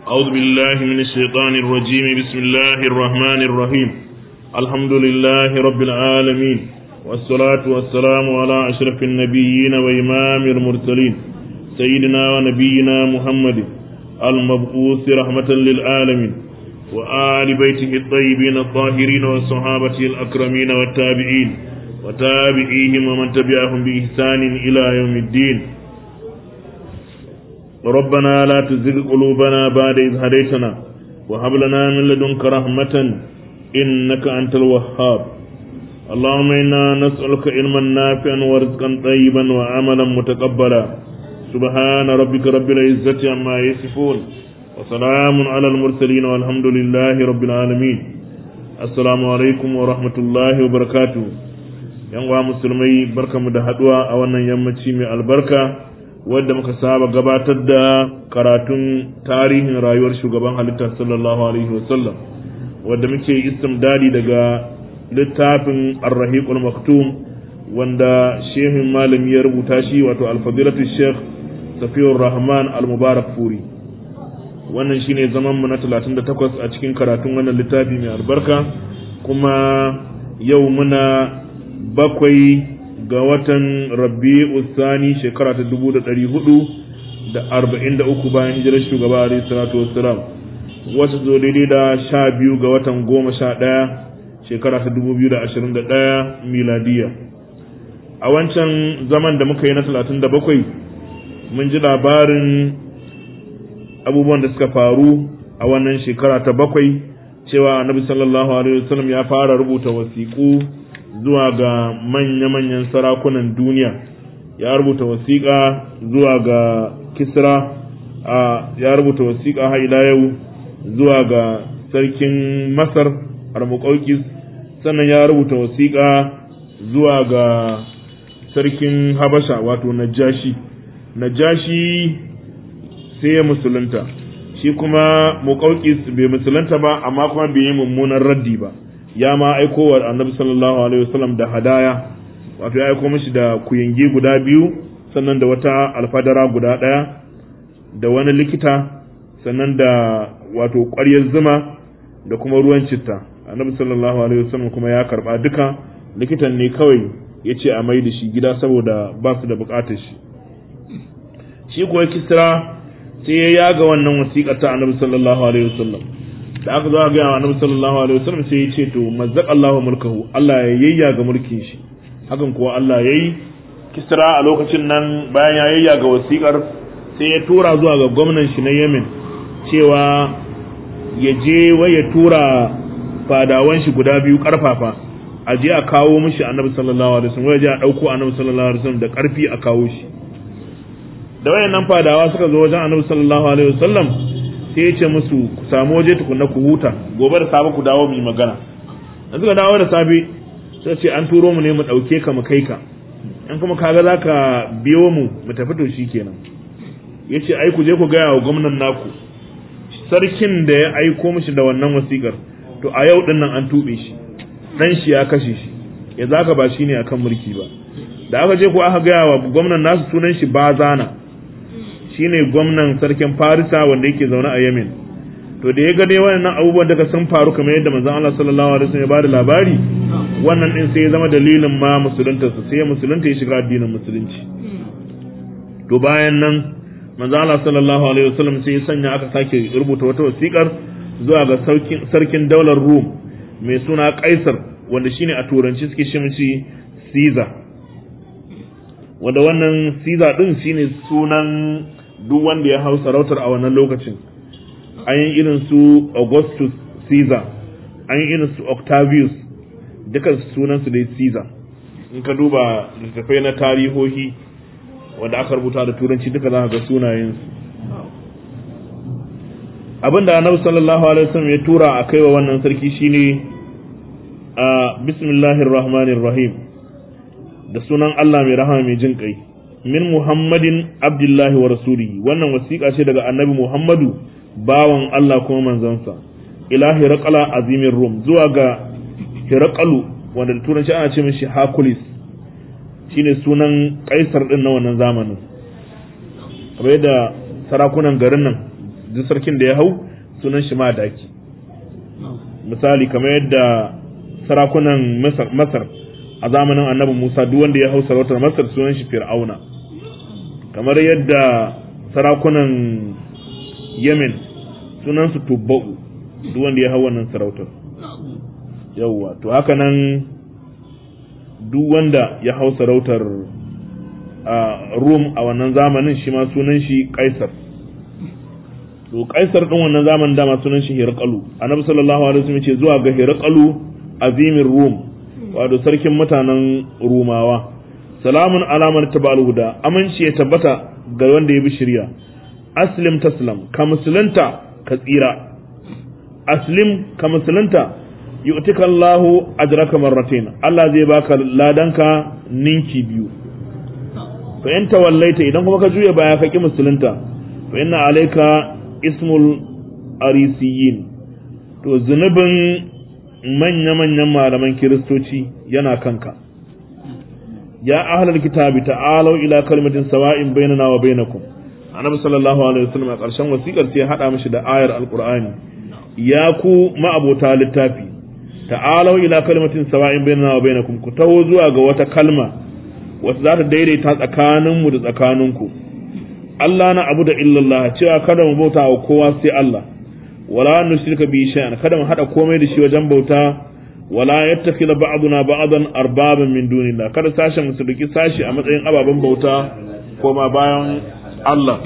أعوذ بالله من الشيطان الرجيم بسم الله الرحمن الرحيم الحمد لله رب العالمين والصلاة والسلام على أشرف النبيين وإمام المرسلين سيدنا ونبينا محمد المبعوث رحمة للعالمين وآل بيته الطيبين الطاهرين والصحابة الأكرمين والتابعين وتابعيهم ومن تبعهم بإحسان إلى يوم الدين ربنا لا تزغ قلوبنا بعد إذ هديتنا وهب لنا من لدنك رحمة إنك أنت الوهاب اللهم إنا نسألك علما نافعا ورزقا طيبا وعملا متقبلا سبحان ربك رب العزة عما يصفون وسلام على المرسلين والحمد لله رب العالمين السلام عليكم ورحمة الله وبركاته yan uwa musulmai barkamu da haduwa a wannan yammaci mai albarka wadda muka saba gabatar da karatun tarihin rayuwar shugaban halitta sallallahu alaihi wasallam wadda muke istimdadi daga littafin arrahiqul maktum wanda shehin malami ya rubuta shi wato alfadilatu sheikh safiyur rahman al-mubarak furi wannan shine zaman mu na 38 a cikin karatun wannan littafi mai albarka kuma yau muna bakwai ga watan rabi'u sani shekara ta dubu da ɗari hudu da arba'in da uku bayan hijirar shugaba alaihi salatu wassalam wata zo daidai da sha biyu ga watan goma sha ɗaya shekara ta dubu biyu da ashirin da ɗaya miladiya a wancan zaman da muka yi na talatin da bakwai mun ji labarin abubuwan da suka faru a wannan shekara ta bakwai cewa annabi sallallahu alaihi wasallam ya fara rubuta wasiƙu zuwa ga manya-manyan sarakunan duniya ya rubuta wasiƙa zuwa ga kisra a ya rubuta wasiƙa har ila yau zuwa ga sarkin masar armuƙaukis sannan ya rubuta wasiƙa zuwa ga sarkin habasha wato najashi najashi sai ya musulunta shi kuma muƙaukis bai musulunta ba amma kuma bai yi mummunan raddi ba ya ma aiko wa annabi sallallahu alaihi wasallam da hadaya wato ya aiko mishi da kuyangi guda biyu sannan da wata alfadara guda ɗaya da wani likita sannan da wato ƙwaryar zuma da kuma ruwan citta annabi sallallahu alaihi wasallam kuma ya karba duka likitan ne kawai ya ce a mai da shi gida saboda ba su da buƙatar shi shi kuwa kisra sai ya yaga wannan wasiƙa ta annabi sallallahu alaihi wasallam da aka zo a gaya wa annabi sallallahu alaihi wasallam sai ya ce to mazzaq Allahu mulkahu Allah ya yayya ga mulkin shi hakan kuwa Allah yayi Kisra a lokacin nan bayan ya yayya ga wasikar sai ya tura zuwa ga gwamnan shi na Yemen cewa ya je wai ya tura fadawan shi guda biyu karfafa a je a kawo mishi annabi sallallahu alaihi wasallam wai je a dauko annabi sallallahu alaihi wasallam da karfi a kawo shi da wayannan fadawa suka zo wajen annabi sallallahu alaihi wasallam sai ya ce musu ku samu waje tukunna ku huta gobe da safe ku dawo mu yi magana da suka dawo da safe sai ce an turo mu ne mu dauke ka mu kai ka in kuma kaga zaka biyo mu mu tafi to shikenan yace ai ku je ku gaya wa gwamnan naku sarkin da ya aiko mishi da wannan wasikar to a yau din nan an tube shi dan shi ya kashe shi ya zaka ba shine akan mulki ba da aka je ku aka gaya wa gwamnan nasu sunan shi Bazana shine gwamnan sarkin Farisa wanda yake zaune a Yemen to da ya ga dai wannan abubuwan daga sun faru kamar yadda manzon Allah sallallahu alaihi wasallam ya bada labari wannan din sai ya zama dalilin ma musulunta su sai musulunta ya shiga addinin musulunci to bayan nan manzon Allah sallallahu alaihi wasallam sai ya sanya aka sake rubuta wata wasiƙar zuwa ga sarkin daular Rum mai suna Kaisar wanda shine a turanci suke shi mishi Caesar wanda wannan Caesar din shine sunan duk wanda ya hau sarautar a wannan lokacin an yi irin su augustus caesar an yi irin su octavius duka sunan su dai caesar in ka duba littattafai na tarihohi wanda aka rubuta da turanci duka za ka ga sunayensu abinda annabi sallallahu alaihi wasallam ya tura a kaiwa wannan sarki shine a bismillahir rahmanir rahim da sunan Allah mai rahama mai jin kai min Muhammadin Abdullahi wa rasulihi wannan wasiƙa ce daga Annabi Muhammadu bawan Allah kuma manzansa ila Hiraqala azimin Rum zuwa ga Hiraqalu wanda da turanci ana ce mishi Hercules shine sunan kaisar din na wannan zamanin kamar yadda sarakunan garin nan duk sarkin da ya hau sunan shi madaki misali kamar yadda sarakunan masar a zamanin annabi musa duk wanda ya hau sarautar masar sunan shi fir'auna kamar yadda sarakunan yemen sunan su tubba'u duk wanda ya hau wannan sarautar yawwa to haka nan duk wanda ya hau sarautar rum a wannan zamanin shi ma sunan shi kaisar to kaisar din wannan zamanin dama sunan shi hirqalu annabi sallallahu alaihi wasallam ce zuwa ga hirqalu azimin rum wato sarkin mutanen rumawa salamun alamar tabal huda aminci ya tabbata ga wanda ya bi shirya aslim taslam ka musulunta ka tsira aslim ka musulunta yu'tika Allahu ajraka marratayn Allah zai baka ladanka ninki biyu fa in tawallaita idan kuma ka juya baya ka ki musulunta fa inna alayka ismul arisiyin to zunubin manya-manyan malaman kiristoci yana kanka ya ahlal kitabi ta'alu ila kalmatin sawa'in bainana wa bainakum annabi sallallahu alaihi wasallam a ƙarshen wasiƙar sai ya hada mishi da ayar alqur'ani ya ku ma'abota littafi ta'alu ila kalmatin sawa'in bainana wa bainakum ku taho zuwa ga wata kalma wata za ta daidaita tsakaninmu da tsakaninku Allah na abu da illallah cewa kada mu bauta wa kowa sai Allah wala nushrika bi shay'an kada mu hada komai da shi wajen bauta wala yattakhidha ba'duna ba'dan arbaban min dunillah kada sashen mu su duki sashi a matsayin ababen bauta koma bayan Allah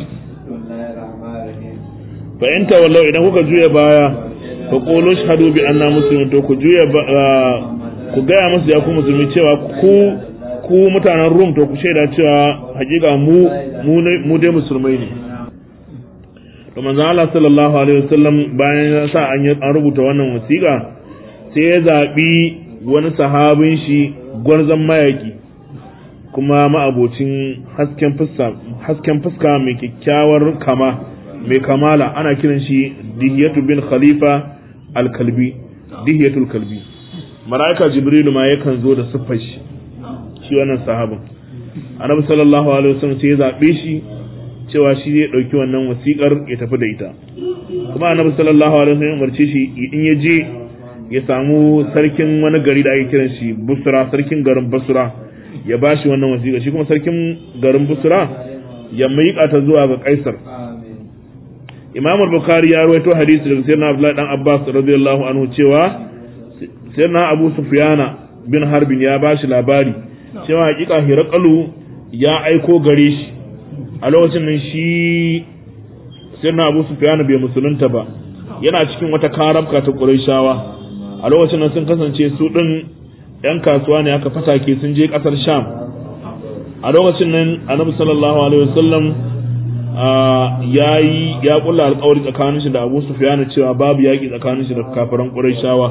fa in tawallau idan kuka juya baya fa qulu shahadu bi anna muslimun to ku juya ku gaya musu ya ku musulmi cewa ku ku mutanen Rum to ku shaida cewa hakika mu mu dai musulmai ne to manzo Allah sallallahu alaihi wasallam bayan ya sa an an rubuta wannan wasiƙa sai ya zabi wani sahabin shi gwarzon mayaki kuma ma'abocin hasken fuska hasken fuska mai kyakkyawar kama mai kamala ana kiran shi Dihiyatu bin Khalifa al-Kalbi Dihiyatul Kalbi malaika Jibrilu ma yakan zo da siffar shi shi wannan sahabin annabi sallallahu alaihi wasallam sai ya zabe shi cewa shi zai dauki wannan wasikar ya tafi da ita kuma annabi sallallahu alaihi wasallam umarce shi in ya je ya samu sarkin wani gari da ake kiran shi Busra sarkin garin Basra ya bashi wannan wasiƙa shi kuma sarkin garin Busra ya miƙa ta zuwa ga Kaisar Imam al-Bukhari ya rawaito hadisi daga Sayyidina Abdullah dan Abbas radiyallahu anhu cewa Sayyidina Abu Sufyana bin Harbin ya bashi labari cewa hakika Hiraqalu ya aiko gare shi a lokacin nan shi Sayyidina Abu Sufyana bai musulunta ba yana cikin wata karabka ta Qurayshawa a lokacin nan sun kasance su din yan kasuwa ne aka fatake sun je kasar Sham a lokacin nan Annabi sallallahu alaihi wasallam ya yi ya kulla alƙawari tsakanin shi da Abu Sufyan cewa babu yaƙi tsakanin shi da kafiran Qurayshawa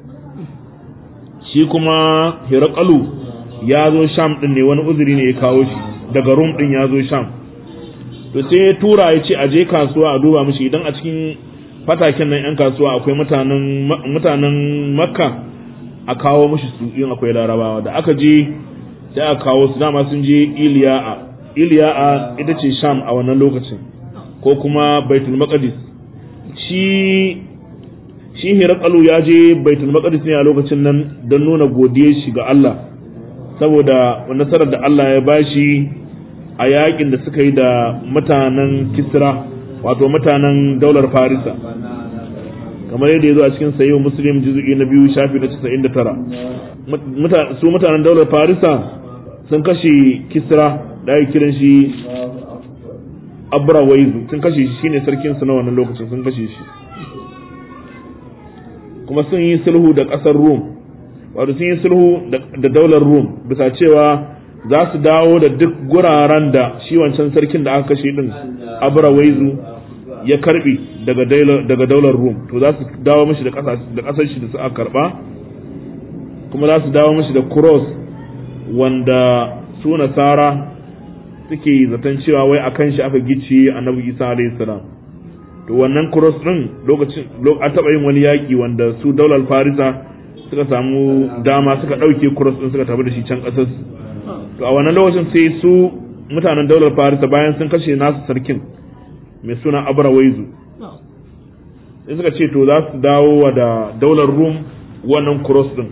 shi kuma Hiraqalu ya zo Sham din ne wani uzuri ne ya kawo shi daga Rum din ya zo Sham to sai ya tura ya ce a je kasuwa a duba mishi idan a cikin fataken nan yan kasuwa akwai mutanen mutanen Makka a kawo mishi su in akwai Larabawa da aka je sai a kawo su dama sun je Iliya'a Iliya'a ita ce Sham a wannan lokacin ko kuma Baitul Maqdis shi shi Hiraqalu ya je Baitul Maqdis ne a lokacin nan don nuna godiyar shi ga Allah saboda nasarar da Allah ya bashi a yakin da suka yi da mutanen Kisra wato mutanen daular Farisa kamar yadda ya zo a cikin sayyid Muslim juz'i na biyu shafi na 99 su mutanen daular Farisa sun kashe Kisra da ake kiran shi abra waizu sun kashe shi shine sarkin su na wannan lokacin sun kashe shi kuma sun yi sulhu da kasar Rum wato sun yi sulhu da daular Rum bisa cewa za su dawo da duk guraren da shi wancan sarkin da aka kashe din abra waizu ya karbi daga daga daular Rum to za su dawo mishi da kasar shi da su aka karba kuma za su dawo mishi da cross wanda su nasara suke zaton cewa wai a kan shi aka gice annabi isa alayhi salam to wannan cross din lokacin an taɓa yin wani yaƙi wanda su daular farisa suka samu dama suka ɗauke cross din suka tafi da shi can ƙasar to a wannan lokacin sai su mutanen daular farisa bayan sun kashe nasu sarkin mai suna abra waizu sai suka ce to za su dawo wa da daular rum wannan cross din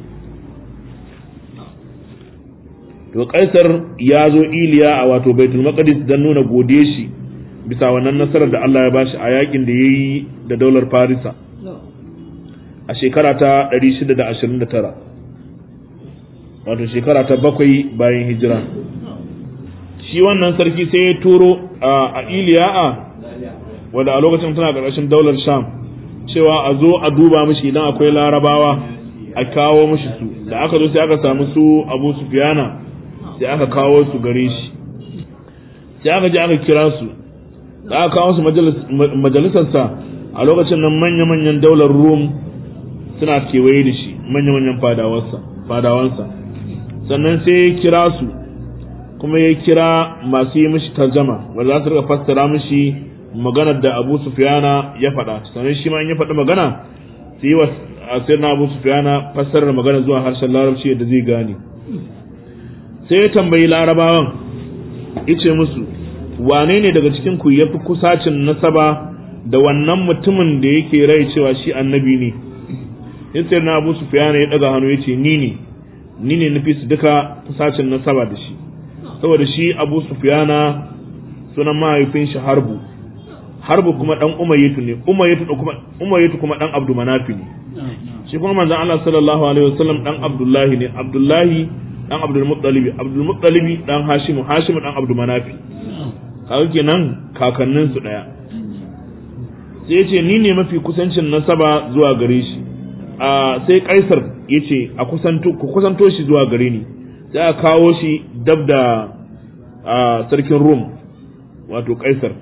to kaisar ya zo iliya a wato baitul maqdis don nuna gode shi bisa wannan nasarar da Allah ya bashi a yakin da ya yi da daular farisa a shekara ta 629 wato shekara ta bakwai bayan hijira shi wannan sarki sai ya turo a iliya'a wadda a lokacin tana ƙarƙashin daular sham cewa a zo a duba mishi idan akwai larabawa a kawo mishi su da aka zo sai aka samu su abu sufiyana sai aka kawo su gare shi sai aka je aka kira su da aka kawo su majalisarsa a lokacin nan manya-manyan daular rum suna kewaye da shi manya-manyan fadawansa sannan sai ya kira su kuma ya kira masu yi mishi tarjama wanda za su rika fassara mishi maganar da abu sufiyana ya faɗa sannan shi ma in ya faɗi magana su yi wa na abu sufiyana fassarar magana zuwa harshen larabci yadda zai gane sai ya tambayi larabawan ice musu wane ne daga cikin ku ya fi kusacin nasaba da wannan mutumin da yake rai cewa shi annabi ne sai na abu sufiyana ya ɗaga hannu ya ce ni ne ni ne nufi su duka kusacin nasaba da shi saboda shi abu sufiyana sunan mahaifin shi harbu harbu kuma dan umayyatu ne umayyatu kuma umayyatu kuma dan abdu manafi ne shi kuma manzon Allah sallallahu alaihi wasallam dan abdullahi ne abdullahi dan abdul muttalibi abdul muttalibi dan hashimu hashimu dan abdu manafi kaga kenan kakannin su daya sai yace ni ne mafi kusancin nasaba zuwa gare shi a sai kaisar yace a kusanto ku kusanto shi zuwa gare ni sai a kawo shi dab da sarkin rum wato kaisar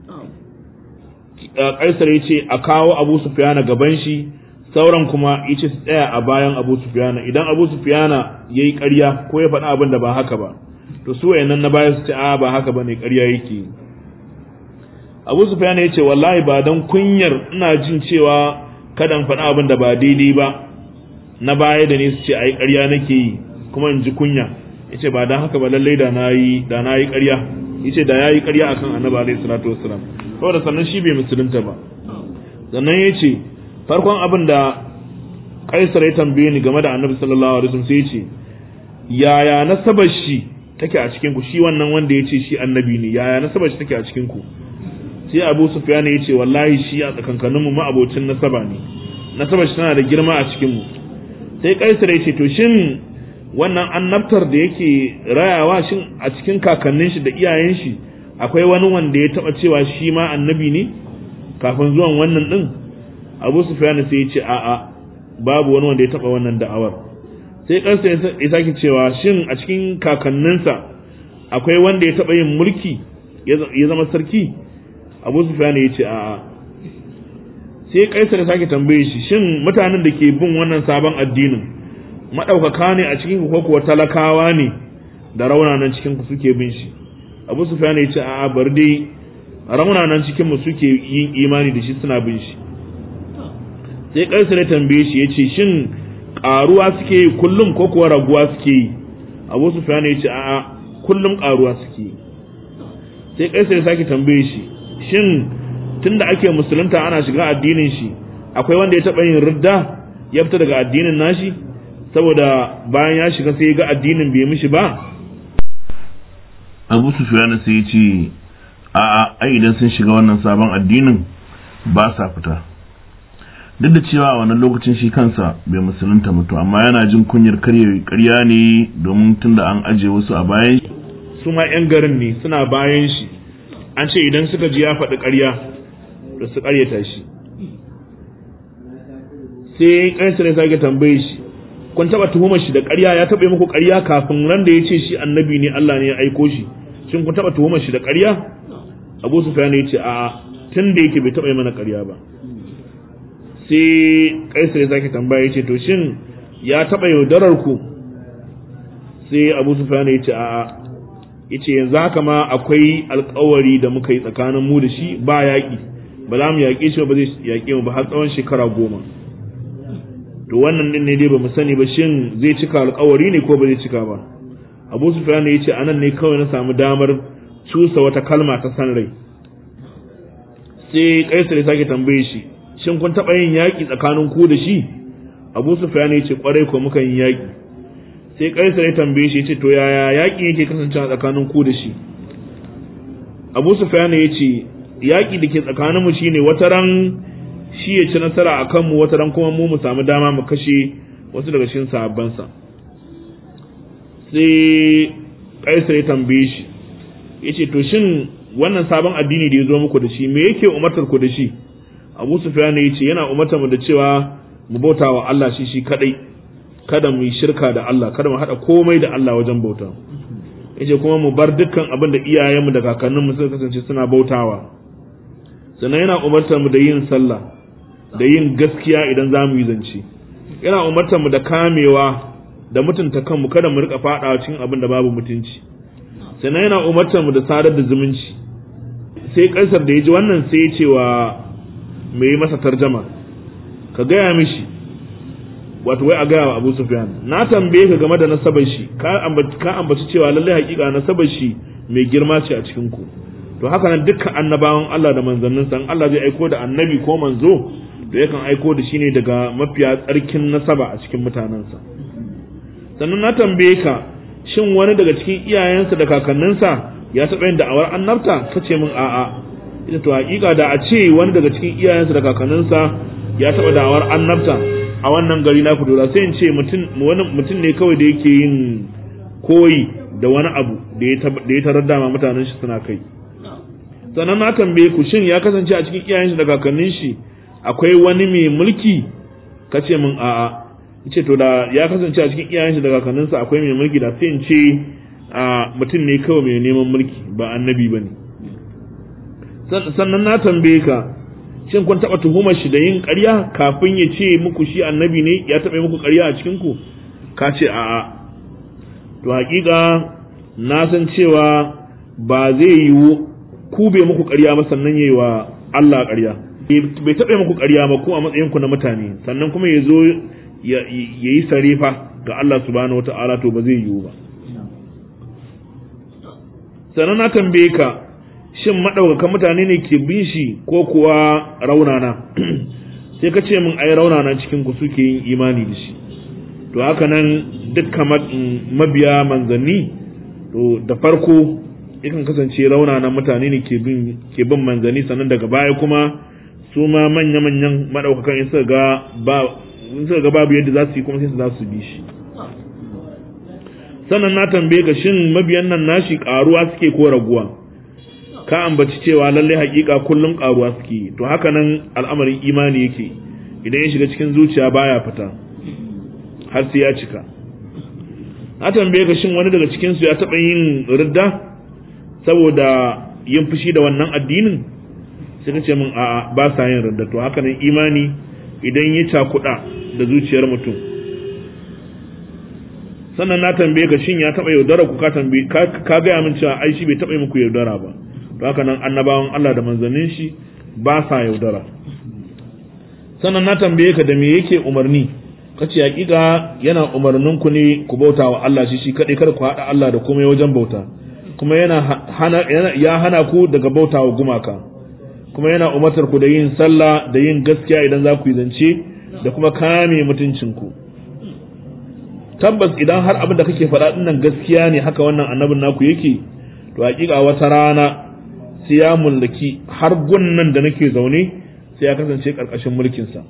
kaisar ya ce a kawo abu sufiyana gaban shi sauran kuma ya ce su tsaya a bayan abu sufiyana idan abu sufiyana ya yi ƙarya ko ya faɗi abin da ba haka ba to su wayannan na baya su ce a ba haka ba ne ƙarya yake abu sufiyana ya ce wallahi ba don kunyar ina jin cewa kada in faɗi abin da ba daidai ba na baya da ne su ce a yi ƙarya nake yi kuma in ji kunya ya ce ba don haka ba lallai da na yi da na yi ƙarya ya ce da ya yi ƙarya akan annabi alaihi salatu wassalam saboda sannan shi bai musulunta ba sannan ya ce farkon abin da kaisar ya tambaye ni game da annabi sallallahu alaihi wasallam sai ya ce yaya nasabar shi take a cikin ku shi wannan wanda ya ce shi annabi ne yaya nasabar shi take a cikin ku sai abu sufyan ya ce wallahi shi a tsakankanin mu ma'abocin nasaba ne nasabar shi tana da girma a cikin mu sai kaisar ya ce to shin wannan annabtar da yake rayawa shin a cikin kakannin shi da iyayen shi akwai wani wanda ya taba cewa shi ma annabi ne kafin zuwan wannan din Abu Sufyan sai ya ce a'a babu wani wanda ya taba wannan da'awar sai kansa ya sake cewa shin a cikin kakanninsa akwai wanda ya taba yin mulki ya zama sarki Abu Sufyan ya ce a'a sai Kaisar ya sake tambaye shi shin mutanen da ke bin wannan sabon addinin madaukaka ne a cikin ko kuwa talakawa ne da raunanan cikin ku suke bin shi abu sufyan ya ce a'a bar dai raunanan cikin mu suke yin imani da shi suna bin shi sai kaisar ya tambaye shi yace shin karuwa suke yi kullum ko kuwa raguwa suke yi abu sufyan ya ce a'a kullum karuwa suke yi sai kaisar ya sake tambaye shi shin tunda ake musulunta ana shiga addinin shi akwai wanda ya taba yin ridda ya fita daga addinin nashi saboda bayan ya shiga sai ya ga addinin bai mishi ba abu sufyan sai ya ce a'a ai idan sun shiga wannan sabon addinin ba sa fita duk da cewa a wannan lokacin shi kansa bai musulunta mutu amma yana jin kunyar karya ne domin tunda an aje wasu a bayan su ma yan garin ne suna bayan shi an ce idan suka ji ya faɗi ƙarya da su ƙaryata shi sai kaisar ya sake tambaye shi kun taba tuhumar shi da ƙarya ya taɓa muku ƙarya kafin ran da ya ce shi annabi ne Allah ne ya aiko shi shin kun taba tuhumar shi da ƙarya Abu Sufyan ya ce a tun da yake bai taɓa yi mana ƙarya ba sai Kaisar ya sake tambaya ya ce to shin ya taɓa yaudarar ku sai Abu Sufyan ya ce a ya ce yanzu haka ma akwai alƙawari da muka yi tsakanin mu da shi ba yaƙi ba za mu yaƙe shi ba zai yaƙe mu ba har tsawon shekara goma to wannan din ne dai bamu sani ba shin zai cika alƙawari ne ko ba zai cika ba Abu Sufyan ya ce anan ne kawai na samu damar cusa wata kalma ta san rai sai kaisar ya sake tambaye shi shin kun taɓa yin yaƙi tsakanin ku da shi abu sufyan ya ce kwarai ko muka yin yaƙi sai kaisar ya tambaye shi ya ce to yaya yaƙi yake kasancewa tsakanin ku da shi abu sufyan ya ce yaƙi da ke tsakanin mu shine wata ran shi ya ci nasara a kanmu wata ran kuma mu mu samu dama mu kashe wasu daga cikin sahabbansa sai kaisar ya tambaye shi ya ce to shin wannan sabon addini da ya zo muku da shi me yake umartar ku da shi abu sufyan ya ce yana umartar mu da cewa mu bauta wa Allah shi shi kadai kada mu yi shirka da Allah kada mu hada komai da Allah wajen bauta yace kuma mu bar dukkan abin da iyayenmu da kakanninmu suka kasance suna bautawa sannan yana umartar mu da yin sallah da yin gaskiya idan za mu yi zance yana umartar mu da kamewa da mutunta kanmu kada mu rika fadawa cikin abin da babu mutunci sannan yana umartar mu da sadar da zumunci sai kaisar da ya ji wannan sai ya ce wa mai masa tarjama ka gaya mishi wato wai a gaya wa Abu Sufyan na tambaye ka game da nasabar shi ka ambaci ka ambaci cewa lallai hakika nasabar shi mai girma ce a cikin ku to haka nan dukkan annabawan Allah da manzannin san Allah zai aiko da annabi ko manzo da yakan aiko da shi ne daga mafiya tsarkin nasaba a cikin mutanensa sannan na tambaye ka shin wani daga cikin iyayensa da kakanninsa ya taɓa yin da'awar annabta ka ce min a'a ita to hakika da a ce wani daga cikin iyayensa da kakanninsa ya taɓa da'awar annabta a wannan gari na fito sai in ce mutum ne kawai da yake yin koyi da wani abu da ya tarar dama mutanen shi suna kai sannan na tambaye ku shin ya kasance a cikin iyayen shi da kakannin shi akwai wani mai mulki ka ce min a'a ce to da ya kasance a cikin iyayen shi da kakanninsa akwai mai mulki da sai in ce a mutum ne kawai mai neman mulki ba annabi ba ne sannan na tambaye ka shin kun taɓa tuhumar shi da yin ƙarya kafin ya ce muku shi annabi ne ya taɓa muku ƙarya a cikin ku ka ce a'a to haƙiƙa na san cewa ba zai yiwu ku bai muku ƙarya ba sannan yayi wa Allah ƙarya bai taɓa muku ƙarya ba ko a matsayin ku na mutane sannan kuma ya zo ya yi sarefa ga Allah subhanahu wata'ala to ba zai yiwu ba sannan na tambaye ka shin maɗaukakan mutane ne ke bin shi ko kuwa raunana sai ka ce min ai raunana cikin ku suke yin imani da shi to haka nan dukkan mabiya manzanni to da farko yakan kasance raunanan mutane ne ke bin ke bin manzanni sannan daga baya kuma su ma manya-manyan maɗaukakan in suka ga ba in suka ga babu yadda za su yi kuma sai su za su bi shi sannan na tambaye ka shin mabiyan nan nashi ƙaruwa suke ko raguwa ka ambaci cewa lalle hakika kullum karuwa suke to haka nan al'amarin imani yake idan ya shiga cikin zuciya baya fita har sai ya cika na tambaye ka shin wani daga cikin su ya taɓa yin ridda saboda yin fushi da wannan addinin sai ka ce min a'a ba sa yin ridda to haka nan imani idan ya cakuɗa da zuciyar mutum sannan na tambaye ka shin ya taɓa yaudara ku ka tambaye ka gaya min cewa ai shi bai taɓa yi muku yaudara ba to haka nan annabawan Allah da manzannin shi ba sa yaudara sannan na tambaye ka da me yake umarni kace hakika yana umarnin ku ne ku bauta wa Allah shi shi kadai kada ku hada Allah da komai wajen bauta kuma yana hana ya hana ku daga bauta wa gumaka kuma yana umartar ku da yin sallah da yin gaskiya idan za ku yi zance da kuma kame mutuncin ku tabbas idan har abin da kake faɗa dinnan gaskiya ne haka wannan annabin naku yake to hakika wata rana sai ya mallaki har gunnan da nake zaune sai ya kasance karkashin mulkinsa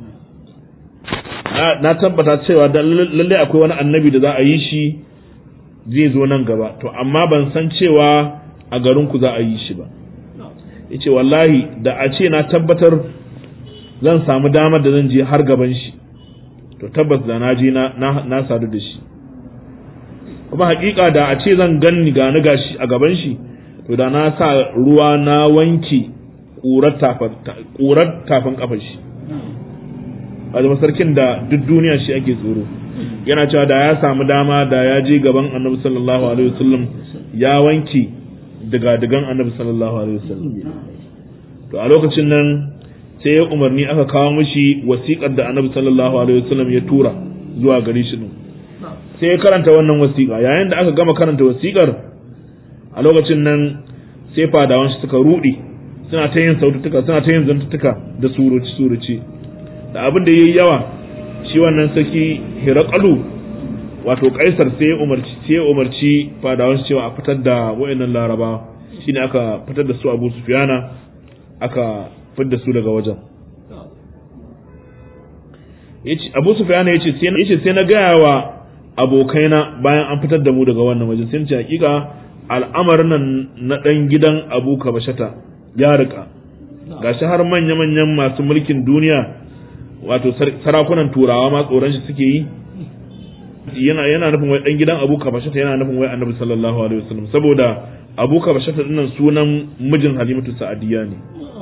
na tabbata cewa lalle akwai wani annabi da za a yi shi zai zo nan gaba to amma ban san cewa a garinku za a yi shi ba yace wallahi da a ce na tabbatar zan samu damar da zan je har gaban shi to tabbas da na je na sadu da shi kuma hakika da a ce zan ganni ga ni gashi a gaban shi to da na sa ruwa na wanke ƙurar tafin kafar shi a zama sarkin da duk duniya shi ake tsoro yana cewa da ya samu dama da ya je gaban annabi sallallahu alaihi wasallam ya wanke diga-digan annabi sallallahu alaihi wasallam to a lokacin nan sai ya umarni aka kawo mishi wasiƙar da annabi sallallahu alaihi wasallam ya tura zuwa gari shi sai ya karanta wannan wasiƙa yayin da aka gama karanta wasiƙar a lokacin nan sai fadawan shi suka rudi suna ta yin sautuka suna ta yin zantuttuka da suruci suruci da abin da yayi yawa shi wannan saki hiraqalu wato kaisar sai ya umarci sai ya umarci fadawan cewa a fitar da wayannan laraba shine aka fitar da su Abu Sufyana aka fitar da su daga wajen yace Abu Sufyana yace sai yace sai na gaya wa abokaina bayan an fitar da mu daga wannan wajen sai ce hakika al'amarin nan na dan gidan Abu Kabashata ya rika gashi har manya-manyan masu mulkin duniya wato sarakunan turawa ma tsoron shi suke yi yana yana nufin wai dan gidan Abu Kabashata yana nufin wai Annabi sallallahu alaihi wasallam saboda Abu Kabashata dinnan sunan mijin Halimatu Sa'adiyya ne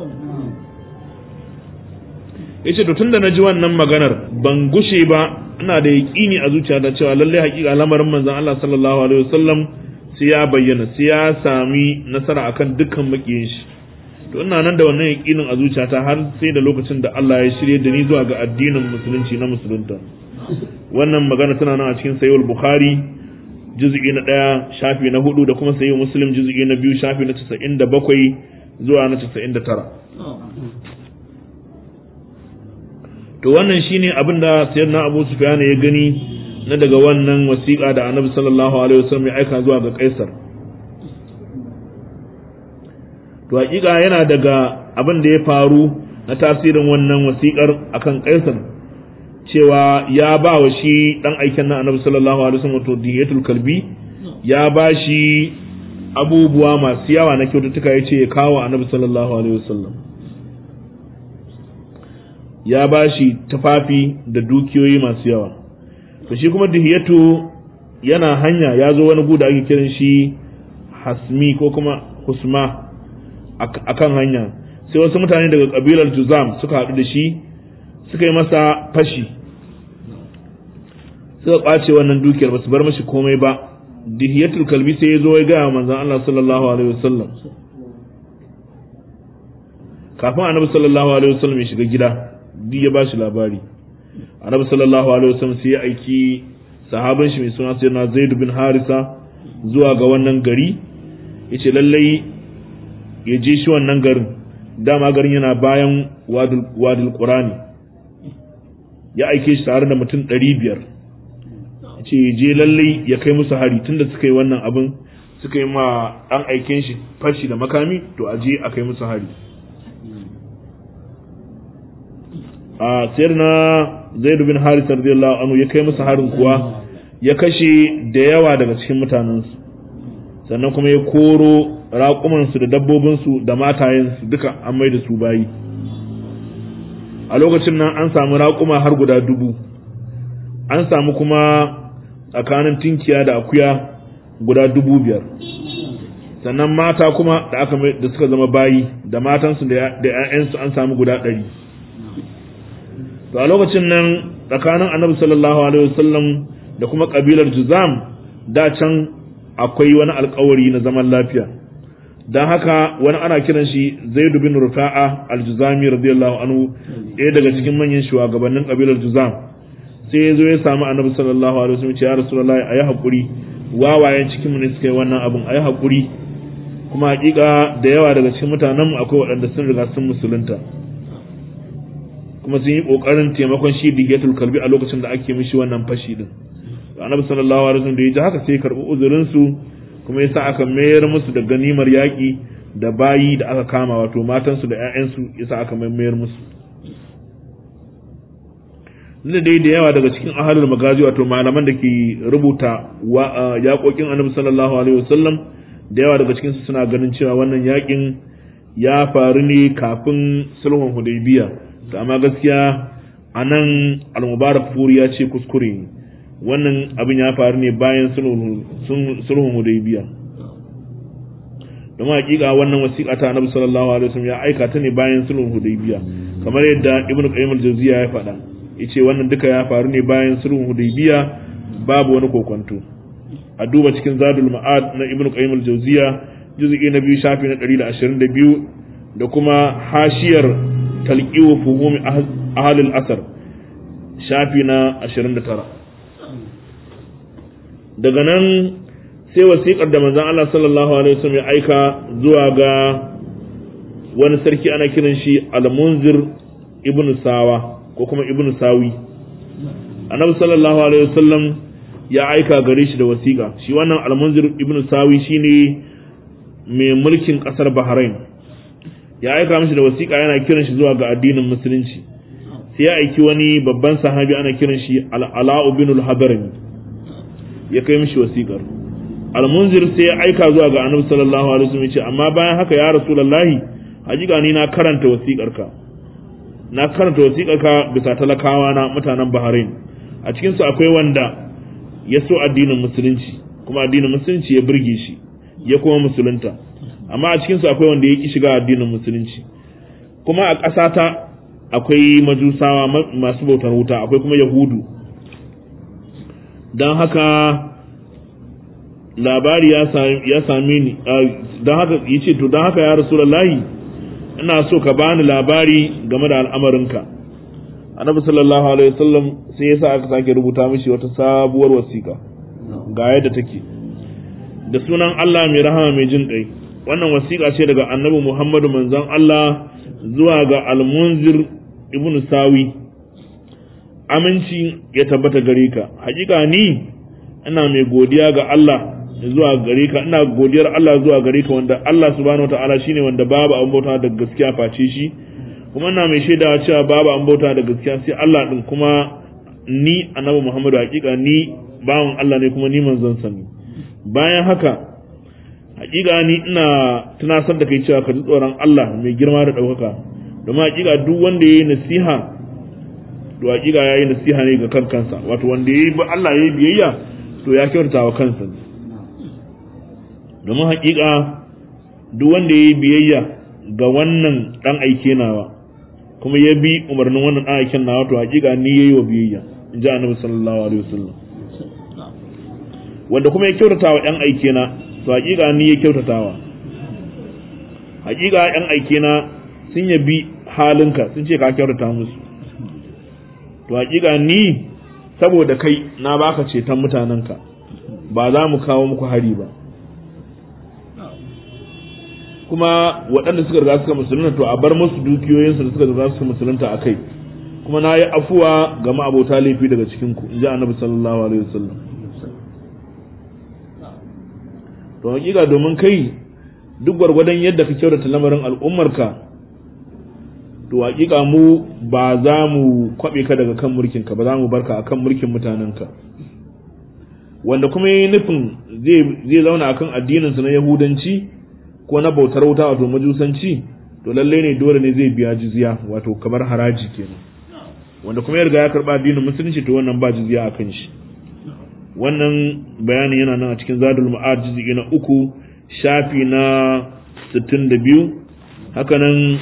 yace to tunda naji wannan maganar ban gushe ba ina da yaqini a zuciyata cewa lalle hakika lamarin manzon Allah sallallahu alaihi wasallam sai ya bayyana sai ya sami nasara akan dukkan makiyin shi to ina nan da wannan yaqinin a zuciyata har sai da lokacin da Allah ya shirye da ni zuwa ga addinin musulunci na musulunta wannan magana tana nan a cikin sayyid bukhari juz'i na ɗaya shafi na hudu da kuma sayyid muslim juz'i na biyu shafi na 97 zuwa na 99 to wannan shine abin da sayyidina Abu Sufyan ya gani na daga wannan wasiƙa da Annabi sallallahu alaihi wasallam ya aika zuwa ga Kaisar to hakika yana daga abin da ya faru na tasirin wannan wasiƙar akan Kaisar cewa ya ba wa shi dan aikin na Annabi sallallahu alaihi wasallam to diyatul kalbi ya ba shi abubuwa masu yawa na kyaututtuka yace ya kawo Annabi sallallahu alaihi wasallam ya ba shi tufafi da dukiyoyi masu yawa to shi kuma dihiyatu yana hanya ya zo wani guda ake kiran shi hasmi ko kuma husma akan hanya sai wasu mutane daga kabilar juzam suka haɗu da shi suka yi masa fashi suka ƙwace wannan dukiyar ba su bar mashi komai ba dihiyatul kalbi sai ya zo ya gaya manzon Allah sallallahu alaihi wasallam kafin annabi sallallahu alaihi wasallam ya shiga gida duk ya bashi labari annabi sallallahu alaihi wasallam sai ya aiki sahabin shi mai suna sayyidina Zaid bin Harisa zuwa ga wannan gari yace lallai ya je shi wannan garin dama garin yana bayan wadul wadul qurani ya aike shi tare da mutum 500 yace ya je lallai ya kai musu hari tunda suka yi wannan abin suka yi ma dan aiken shi fashi da makami to a je a kai musu hari a sayar na zaid bin haris radiyallahu anhu ya kai musu harin kuwa ya kashe da yawa daga cikin mutanensu sannan kuma ya koro raƙumansu da dabbobinsu da matayensu duka an mai da su bayi a lokacin nan an samu raƙuma har guda dubu an samu kuma tsakanin tinkiya da akuya guda dubu biyar sannan mata kuma da aka da suka zama bayi da matansu da 'ya'yansu an samu guda ɗari to a lokacin nan tsakanin annabi sallallahu alaihi wasallam da kuma kabilar juzam da can akwai wani alkawari na zaman lafiya don haka wani ana kiran shi zaidu bin rufa'a aljuzami radiyallahu anhu ɗaya daga cikin manyan shugabannin kabilar juzam sai ya zo ya samu annabi sallallahu alaihi wasallam ya rasulullahi ayi hakuri wawayen cikin mu ne suka yi wannan abun ayi hakuri kuma hakika da yawa daga cikin mutanen mu akwai waɗanda sun riga sun musulunta kuma sun yi kokarin taimakon shi digatul kalbi a lokacin da ake mishi wannan fashi din annabi sallallahu alaihi wasallam da ya ji haka sai karbi uzurin su kuma yasa aka mayar musu da ganimar yaki da bayi da aka kama wato matan su da ƴaƴan su yasa aka mayar musu da dai da yawa daga cikin ahalul magazi wato malaman da ke rubuta yaƙoƙin annabi sallallahu alaihi wasallam da yawa daga cikin su suna ganin cewa wannan yaƙin ya faru ne kafin sulhun hudaybiya to amma gaskiya a nan al-mubarak furi ya ce kuskure ne wannan abin ya faru ne bayan sulhun hudaybiya don hakika wannan wasiƙa ta annabi sallallahu alaihi wasallam ya aika ta ne bayan sulhun hudaybiya kamar yadda ibnu qayyim al-jawziya ya faɗa yace wannan duka ya faru ne bayan sulhun hudaybiya babu wani kokonto a duba cikin zadul ma'ad na ibnu qayyim al-jawziya juz'i na biyu shafi na 122 da kuma hashiyar talqiu fuhumi ahli al-asr shafi na 29 daga nan sai wasiƙar da manzon Allah sallallahu alaihi wasallam ya aika zuwa ga wani sarki ana kiran shi al-munzir ibn sawa ko kuma ibn sawi annabi sallallahu alaihi wasallam ya aika gare shi da wasiƙa shi wannan al-munzir ibn sawi shine mai mulkin ƙasar bahrain ya aika mishi da wasiƙa yana kiran shi zuwa ga addinin musulunci sai ya aiki wani babban sahabi ana kiran shi al-ala'u bin al-hadrami ya kai mishi wasiƙar al-munzir sai ya aika zuwa ga annabi sallallahu alaihi wasallam ya ce amma bayan haka ya rasulullahi hakika ni na karanta wasiƙarka na karanta wasiƙarka bisa talakawa na mutanen Bahrain a cikin su akwai wanda ya so addinin musulunci kuma addinin musulunci ya burge shi ya kuma musulunta amma a cikin su akwai wanda ya ki shiga addinin musulunci kuma a ƙasata akwai majusawa masu bautar wuta akwai kuma yahudu don haka labari ya same ni don haka ya ce to don haka ya rasulullahi ina so ka bani labari game da al'amarinka annabi sallallahu alaihi wasallam sai yasa aka sake rubuta mishi wata sabuwar wasiƙa ga yadda take da sunan Allah mai rahama mai jin kai wannan wasiƙa ce daga annabi Muhammadu manzon Allah zuwa ga al-Munzir ibn Sawi aminci ya tabbata gare ka hakika ni ina mai godiya ga Allah zuwa gare ka ina godiyar Allah zuwa gare ka wanda Allah subhanahu wataala shine wanda babu abin bauta da gaskiya face shi kuma ina mai shaidawa cewa babu abin bauta da gaskiya sai Allah din kuma ni annabi Muhammadu hakika ni bawan Allah ne kuma ni manzon sa ne bayan haka hakika ni ina tunasar da kai cewa ka ji tsoron Allah mai girma da ɗaukaka domin hakika duk wanda yayi nasiha to hakika yayi nasiha ne ga kan kansa wato wanda yayi Allah yayi biyayya to ya kyautata wa kansa ne domin hakika duk wanda ya yi biyayya ga wannan dan aike nawa kuma ya bi umarnin wannan dan aiken nawa to hakika ni yayi wa biyayya in ji annabi sallallahu alaihi wasallam wanda kuma ya kyautata wa yan aike na to hakika ni ya kyautatawa hakika yan aike na sun yabi halinka sun ce ka kyautata musu to hakika ni saboda kai na baka ceton mutanenka ba za mu kawo muku hari ba kuma waɗanda suka riga suka musulunta to a bar musu dukiyoyinsu da suka riga suka musulunta a kai kuma na yi afuwa ga ma'abota laifi daga cikin ku in ji annabi sallallahu alaihi wasallam to hakika domin kai duk gwargwadon yadda ka kyautata lamarin al'ummarka to hakika mu ba za mu kwabe ka daga kan mulkinka ba za mu barka akan mulkin mutanenka wanda kuma yi nufin zai zauna akan addininsa na yahudanci ko na bautar wuta wato majusanci to lallai ne dole ne zai biya jizya wato kamar haraji kenan wanda kuma ya riga ya karba addinin musulunci to wannan ba jizya a kan shi wannan bayanin yana nan a cikin zadul ma'ad jizgi na uku shafi na 62 haka nan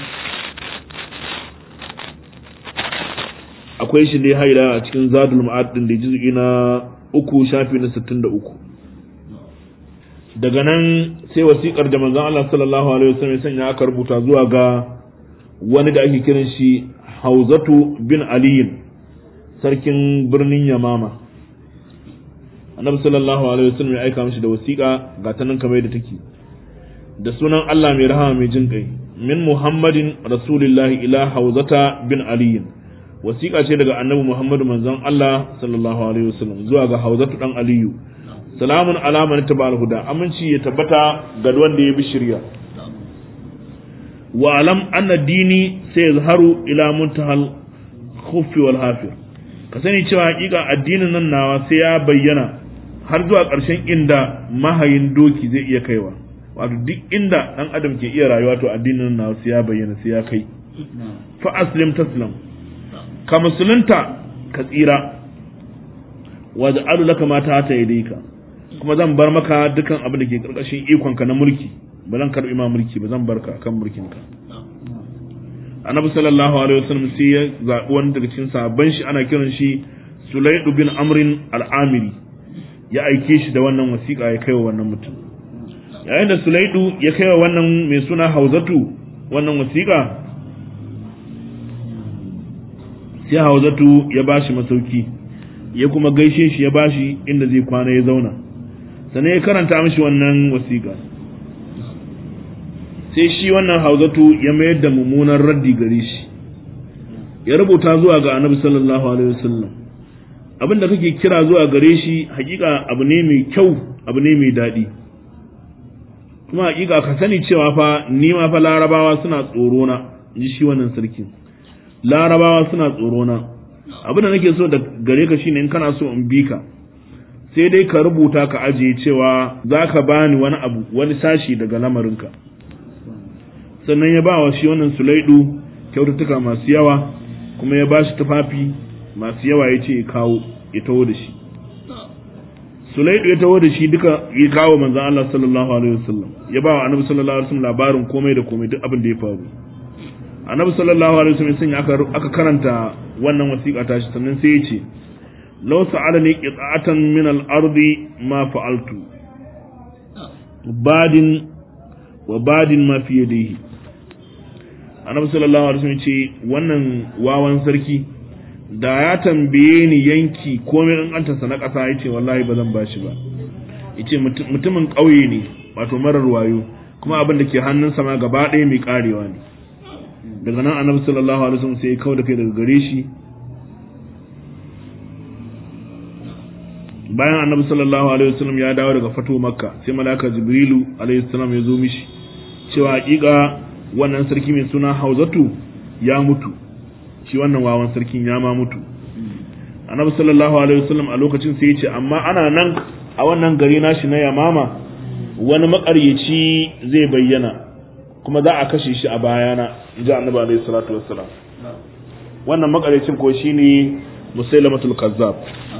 akwai shi dai haila a cikin zadul ma'ad din da jizgi na uku shafi na 63 daga nan sai wasiƙar da manzon Allah sallallahu alaihi wasallam ya sanya aka rubuta zuwa ga wani da ake kiran shi Hauzatu bin Ali sarkin birnin Yamama Annabi sallallahu alaihi wasallam ya aika mishi da wasiƙa ga ta nan kamar yadda take da sunan Allah mai rahama mai jin kai min Muhammadin Rasulillahi ila Hauzata bin Ali wasiƙa ce daga Annabi Muhammadu manzon Allah sallallahu alaihi wasallam zuwa ga Hauzatu dan Aliyu salamun alaman ta huda aminci ya tabbata ga wanda ya bi shirya wa alam anna dini sai zaharu ila muntahal khuffi wal hafir ka sani cewa hakika addinin nan nawa sai ya bayyana har zuwa ƙarshen inda mahayin doki zai iya kaiwa wato duk inda dan adam ke iya rayuwa to addinin nan nawa sai ya bayyana sai ya kai fa aslim taslam ka musulunta ka tsira wa ja'alu laka ma ta ta yadika kuma zan bar maka dukan abin da ke karkashin ikonka na mulki ba zan karbi ma mulki ba zan barka kan mulkinka annabi sallallahu alaihi wasallam sai ya zabi wani daga cikin sahabban shi ana kiran shi Sulaid bin Amrin al-Amiri ya aike shi da wannan wasiƙa ya kaiwa wannan mutum yayin da Sulaidu ya kaiwa wannan mai suna Hauzatu wannan wasiƙa sai Hauzatu ya bashi masauki ya kuma gaishe shi ya bashi inda zai kwana ya zauna sannan ya karanta mishi wannan wasiƙa sai shi wannan hauzatu ya mayar da mummunan raddi gare shi ya rubuta zuwa ga annabi sallallahu alaihi wasallam abin da kake kira zuwa gare shi hakika abu ne mai kyau abu ne mai daɗi kuma hakika ka sani cewa fa ni ma fa larabawa suna tsoro na ji shi wannan sarki larabawa suna tsoro na abin da nake so da gare ka shine in kana so in bi ka sai dai ka rubuta ka ajiye cewa za ka bani wani abu wani sashi daga lamarinka sannan ya ba wa shi wannan sulaidu kyaututtuka masu yawa kuma ya ba shi tufafi masu yawa ya ce ya kawo ya taho da shi sulaidu ya taho da shi duka ya kawo manzan Allah sallallahu alaihi wasallam ya ba wa annabi sallallahu alaihi wasallam labarin komai da komai duk abin da ya faru annabi sallallahu alaihi wasallam sun aka aka karanta wannan wasiƙa ta shi sannan sai ya ce law sa'alani qita'atan min al-ardi ma fa'altu badin wa badin ma fi yadihi annabi sallallahu alaihi wasallam ce wannan wawan sarki da ya tambaye ni yanki komai in an tasa na ƙasa yace wallahi ba zan bashi ba yace mutumin ƙauye ne wato marar wayo kuma abin da ke hannunsa ma gaba ɗaya mai karewa ne daga nan annabi sallallahu alaihi wasallam sai ya kawo da kai daga gare shi bayan annabi sallallahu alaihi wasallam ya dawo daga fato makka sai malaka jibrilu alaihi salam ya zo mishi cewa hakika wannan sarki mai suna hauzatu ya mutu shi wannan wawan sarkin ya ma mutu annabi sallallahu alaihi wasallam a lokacin sai ya ce amma ana nan a wannan gari nashi na yamama wani makaryaci zai bayyana kuma za a kashe shi a bayana ji annabi alaihi salatu wassalam wannan makaryacin ko shine musailamatul kazzab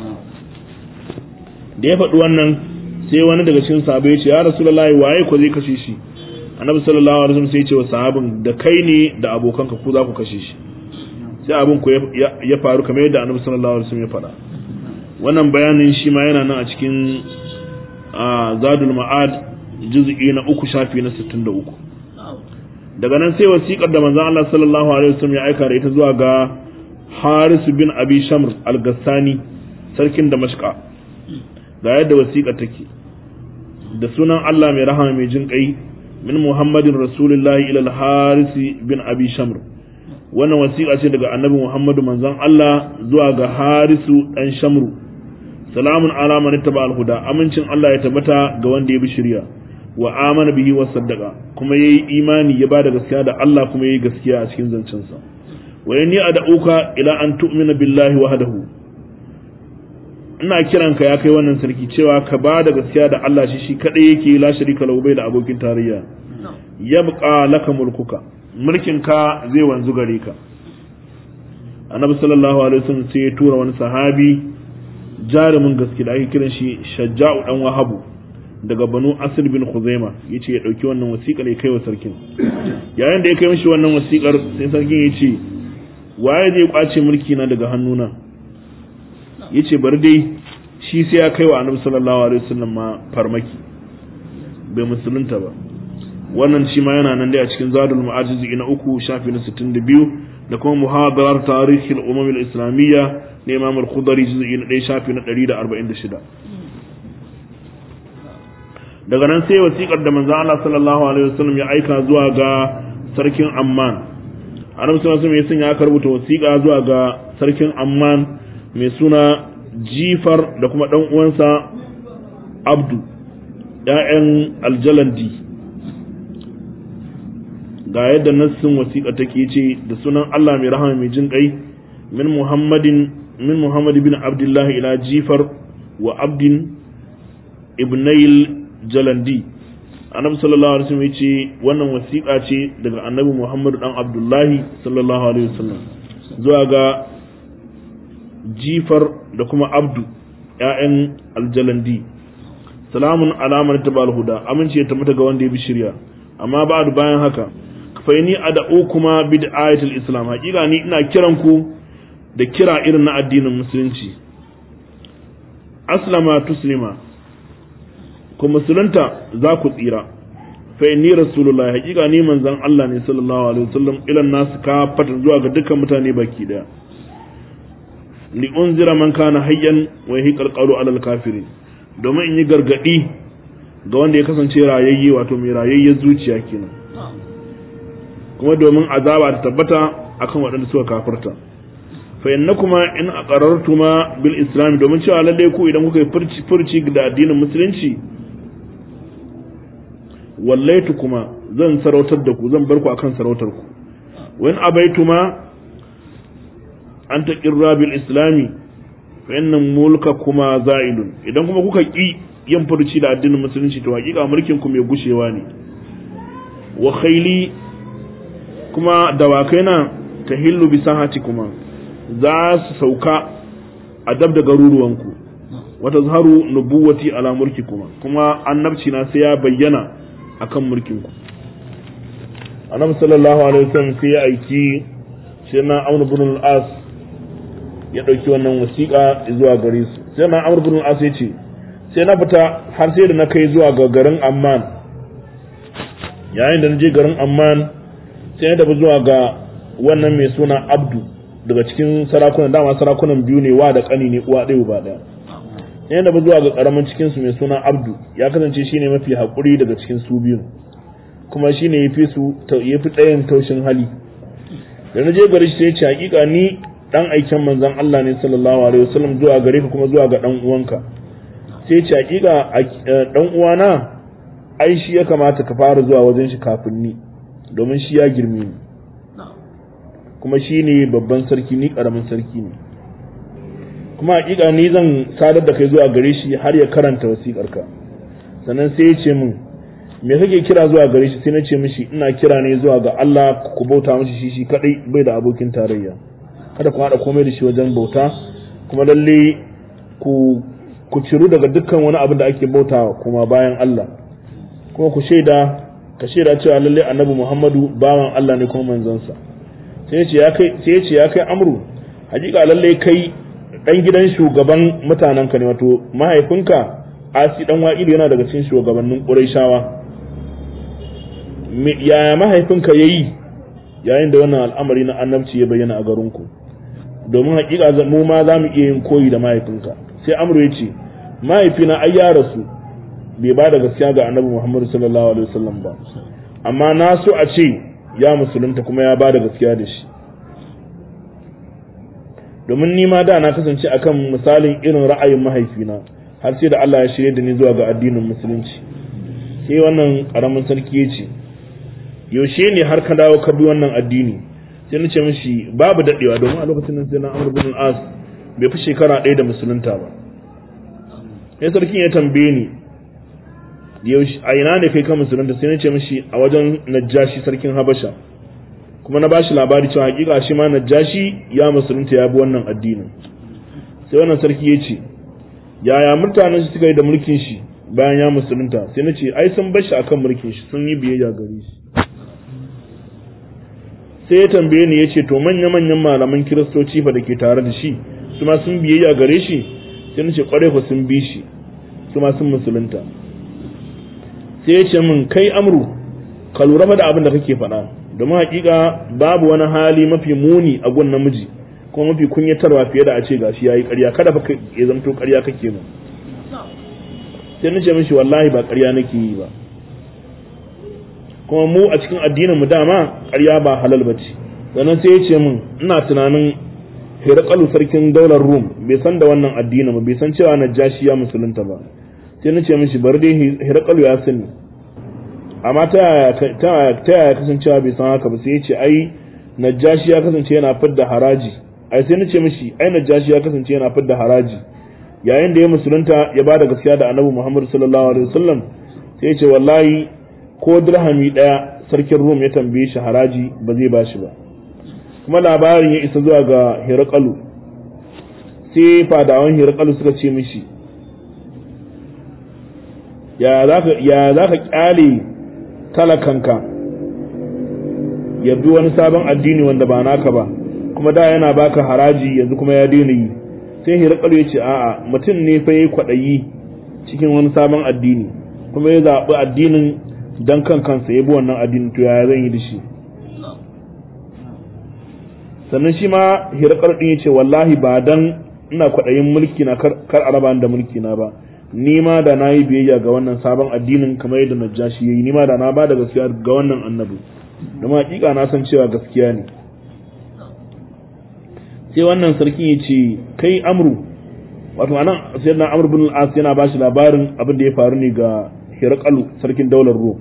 da ya faɗi wannan sai wani daga cikin sahabbai ya ce ya rasulullahi waye ko zai kashe shi annabi sallallahu alaihi wasallam sai ya ce wa sahabin da kai ne da abokanka ku za ku kashe shi sai abin ku ya faru kamar yadda annabi sallallahu alaihi wasallam ya faɗa wannan bayanin shi ma yana nan a cikin zadul ma'ad juz'i na uku shafi na 63 daga nan sai wasiƙar da manzon Allah sallallahu alaihi wasallam ya aika da ita zuwa ga Haris bin Abi Shamr al-Gassani sarkin Damashqa ga yadda wasiƙa take da sunan Allah mai rahama mai jin kai min Muhammadin Rasulullahi ila al-Haris bin Abi Shamr wannan wasiƙa ce daga Annabi Muhammadu manzon Allah zuwa ga Harisu dan Shamru salamun ala man ittaba al-huda amincin Allah ya tabbata ga wanda ya bi shari'a wa amana bihi wa saddaqa kuma yayi imani ya bada gaskiya da Allah kuma yayi gaskiya a cikin zancensa wa inni ad'uka ila an tu'mina billahi wahdahu ina kiranka ya kai wannan sarki cewa ka bada gaskiya da Allah shi shi kadai yake la sharika lahu bai da abokin tarayya yabqa laka mulkuka mulkin ka zai wanzu gare ka annabi sallallahu alaihi wasallam sai ya tura wani sahabi jarumin gaske da ake kiran shi shajja'u dan wahabu daga banu asir bin khuzaima yace ya dauki wannan wasiƙar ya kai wa sarkin yayin da ya kai mishi wannan wasiƙar sai sarkin ya ce waye zai kwace mulki na daga hannuna yace bari dai shi sai ya kai wa annabi sallallahu alaihi wasallam ma farmaki bai musulunta ba wannan shi ma yana nan dai a cikin zadul ma'ajizi na uku shafi na 62 da kuma muhadarar tarihin umam al-islamiyya na imam al-khudari juz'i na 1 shafi na 146 daga nan sai wasiƙar da manzon Allah sallallahu alaihi wasallam ya aika zuwa ga sarkin Amman annabi sallallahu alaihi wasallam ya sanya aka rubuta wasiƙa zuwa ga sarkin Amman mai suna Jifar da kuma dan uwansa Abdu ‘ya'yan aljalandi ga yadda nassin wasiƙa take ce da sunan Allah mai rahama mai jin ƙai min Muhammadin min Muhammad bin Abdullah ila Jifar wa Abdin ibnayil jalandi annabi sallallahu alaihi wasallam yace wannan wasiƙa ce daga annabi Muhammad dan Abdullahi sallallahu alaihi wasallam zuwa ga Jifar da kuma Abdu ƴaƴan aljalandi salamun alamar tabal huda amince ya tabbata ga wanda ya bi shirya amma ba bayan haka faini ad'u kuma bid'ayatul islam hakika ni ina kiran ku da kira irin na addinin musulunci aslama tuslima ku musulunta za ku tsira fa inni rasulullahi hakika ni manzon Allah ne sallallahu alaihi wasallam ilan nasu ka fata zuwa ga dukkan mutane baki daya li unzira man kana hayyan wa yahiqal qawlu alal kafirin domin in yi gargadi ga wanda ya kasance rayayye wato mai rayayyar zuciya kenan kuma domin azaba ta tabbata akan waɗanda suka kafirta fa innakuma in aqarartuma bil islam domin cewa lalle ku idan kuka yi furci furci da addinin musulunci wallaitu kuma zan sarautar da ku zan bar ku akan sarautar ku wa in abaituma an taqirra bil islami fa inna mulka kuma za'idun idan kuma kuka ki yin furci da addinin musulunci to hakika mulkin ku mai gushewa ne wa khayli kuma dawakai na tahillu bi sahati kuma za su sauka a dab da garuruwanku wata zaharu nubuwati ala mulki kuma kuma annabci na sai ya bayyana akan mulkinku annabi sallallahu alaihi wasallam sai ya aiki shi na amr ibn al-as ya dauki wannan wasiƙa zuwa gare su sai na amr ibn al-as ya ce sai na fita har sai da na kai zuwa ga garin amman yayin da na je garin amman sai na tafi zuwa ga wannan mai suna abdu daga cikin sarakunan dama sarakunan biyu ne wa da kani ne uwa ɗaya uba ɗaya sai na tafi zuwa ga karamin cikin su mai suna abdu ya kasance shine mafi haƙuri daga cikin su biyu kuma shine yafi su yafi tsayin taushin hali da na je gari sai ya ce hakika ni dan aiken manzon Allah ne sallallahu alaihi wasallam zuwa gare ka kuma zuwa ga dan uwanka sai ce hakika dan uwana ai shi ya kamata ka fara zuwa wajen shi kafin ni domin shi ya girme ni kuma shi ne babban sarki ni karamin sarki ne kuma hakika ni zan sadar da kai zuwa gare shi har ya karanta wasiƙarka sannan sai ya ce min me kake kira zuwa gare shi sai na ce mishi ina kira ne zuwa ga Allah ku bauta mishi shi shi kadai bai da abokin tarayya kada ku haɗa komai da shi wajen bauta kuma lalle ku ku ciru daga dukkan wani abin da ake bautawa kuma bayan Allah kuma ku shaida ka shaida cewa lalle annabi Muhammadu bawan Allah ne kuma manzansa sai ya ce ya kai sai ya ce ya kai amru hakika lalle kai dan gidan shugaban mutanen ka ne wato mahaifinka Asi dan Wa'ilu yana daga cikin shugabannin Qurayshawa yaya mahaifinka yayi yayin da wannan al'amari na annabci ya bayyana a garinku domin hakika mu ma za mu iya yin koyi da mahaifinka sai amru ya ce mahaifina ai ya rasu bai ba da gaskiya ga annabi muhammadu sallallahu alaihi wasallam ba amma na so a ce ya musulunta kuma ya ba da gaskiya da shi domin ni ma da na kasance akan misalin irin ra'ayin mahaifina har sai da Allah ya shirye da ni zuwa ga addinin musulunci sai wannan karamin sarki ya ce yaushe ne har ka dawo ka bi wannan addini sai na ce mishi babu dadewa domin a lokacin nan sai na Amr ibn al-As bai fi shekara ɗaya da musulunta ba sai sarkin ya tambaye ni yaushe a ina ne kai ka musulunta sai na ce mishi a wajen Najashi sarkin Habasha kuma na bashi labari cewa hakika shi ma Najashi ya musulunta ya bi wannan addinin sai wannan sarki ya ce yaya mutanen shi suka yi da mulkin shi bayan ya musulunta sai na ce ai sun bar shi akan mulkin shi sun yi biyayya gare shi sai ya tambaye ni ya ce to manya-manyan malaman kiristoci fa da ke tare da shi su ma sun biyayya gare shi sai na ce kwarai ku sun bi shi su ma sun musulunta sai ya ce min kai amru ka lura fa da abin da kake faɗa domin hakika babu wani hali mafi muni a gun namiji kuma mafi kunyatarwa fiye da a ce gashi yayi ƙarya kada fa ya zamto ƙarya kake mu sai na ce mishi wallahi ba ƙarya nake yi ba kuma mu a cikin addinin mu dama ƙarya ba halal bace sannan sai ya ce min ina tunanin Hirakalu sarkin daular Rum bai san da wannan addini ba bai san cewa Najashi ya musulunta ba sai na ce mishi bari dai Hirakalu ya sani amma ta yaya ta yaya kasancewa bai san haka ba sai ya ce ai Najashi ya kasance yana fidda haraji ai sai na ce mishi ai Najashi ya kasance yana fidda haraji yayin da ya musulunta ya bada gaskiya da Annabi Muhammad sallallahu alaihi wasallam sai ya ce wallahi ko dirhami daya sarkin Rum ya tambaye shi haraji ba zai bashi ba kuma labarin ya isa zuwa ga Hirakalu sai fadawan Hirakalu suka ce mishi ya za ka kyale talakanka ya bi wani sabon addini wanda ba naka ba kuma da yana baka haraji yanzu kuma ya daina yi sai Hirakalu ya ce a'a mutum ne fa yi kwaɗayi cikin wani sabon addini kuma ya zaɓi addinin don kan kansa ya bi wannan addinin to yaya zan yi da shi sannan shi ma hirakar din yace wallahi ba dan ina kwaɗayin mulki na kar a raba da mulki na ba ni ma da na yi biyayya ga wannan sabon addinin kamar yadda najashi yayi ni ma da na ba da gaskiya ga wannan annabi domin hakika na san cewa gaskiya ne sai wannan sarkin ya ce kai amru wato anan sai na amru bin al-as yana ba shi labarin abin da ya faru ne ga hirqalu sarkin daular rum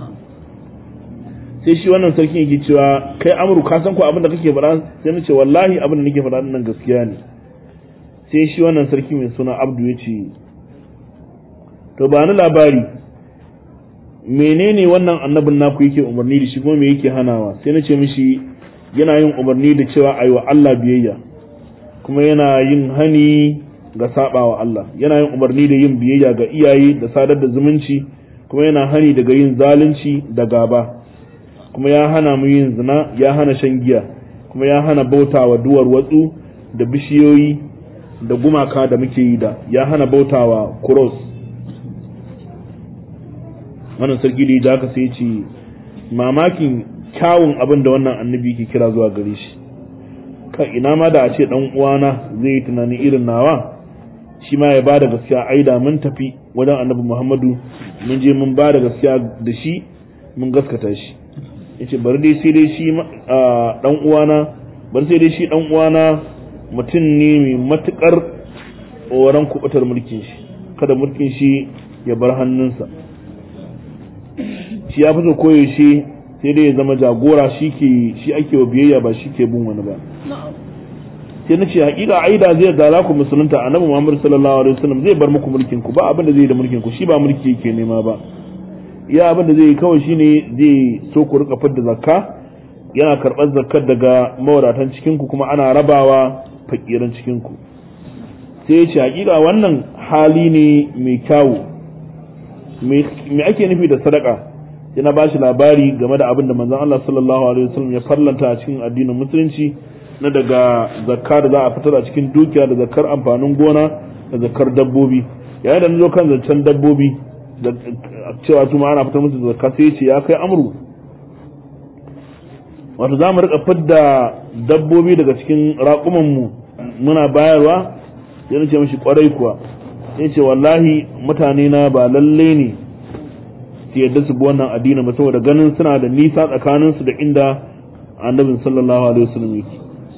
sai shi wannan sarkin yake cewa kai amru ka san ko abin da kake faɗa sai na ce wallahi abin da nake faɗa nan gaskiya ne sai shi wannan sarki mai suna abdu ya ce to ba ni labari menene wannan annabin naku yake umarni da shi kuma me yake hanawa sai na ce mishi yana yin umarni da cewa ayi wa Allah biyayya kuma yana yin hani ga sabawa Allah yana yin umarni da yin biyayya ga iyaye da sadar da zumunci kuma yana hani daga yin zalunci da gaba kuma ya hana mu yin zina ya hana shan giya kuma ya hana bautawa duwar watsu da bishiyoyi da gumaka da muke yi da ya hana bautawa cross wannan sarki da haka sai ce mamakin kyawun abin da wannan annabi ke kira zuwa gare shi kan ina ma da a ce dan uwana zai yi tunani irin nawa shi ma ya ba da gaskiya ai da mun tafi wajen annabi Muhammadu mun je mun ba da gaskiya da shi mun gaskata shi yace bari dai sai dai shi dan uwana bari sai dai shi dan uwana mutum ne mai matukar tsoron kubutar mulkin shi kada mulkin shi ya bar hannunsa shi ya fi so koyaushe sai dai ya zama jagora shi ke shi ake wa biyayya ba shi ke bin wani ba sai na ce hakika aida zai da za ku musulunta annabi Muhammad sallallahu alaihi wasallam zai bar muku mulkin ku ba abin da zai da mulkin ku shi ba mulki yake nema ba iya abin da zai yi kawai shine zai so ku rika fidda zakka yana karɓar zakkar daga mawadatan cikin ku kuma ana rabawa fakiran cikin ku sai ya ce hakika wannan hali ne mai kyawu me ake nufi da sadaka yana ba shi labari game da abin da manzon Allah sallallahu alaihi wasallam ya farlanta a cikin addinin musulunci na daga zakka da za a fitar a cikin dukiya da zakkar amfanin gona da zakkar dabbobi yayin da zo kan zancen dabbobi da cewa su ma ana fitar musu zakka sai ce ya kai amru wato za mu rika fidda dabbobi daga cikin raƙuman mu muna bayarwa sai ce mishi kwarai kuwa sai ce wallahi mutane na ba lalle ne su yadda su bi wannan addini ba saboda ganin suna da nisa tsakanin su da inda annabin sallallahu alaihi wasallam yake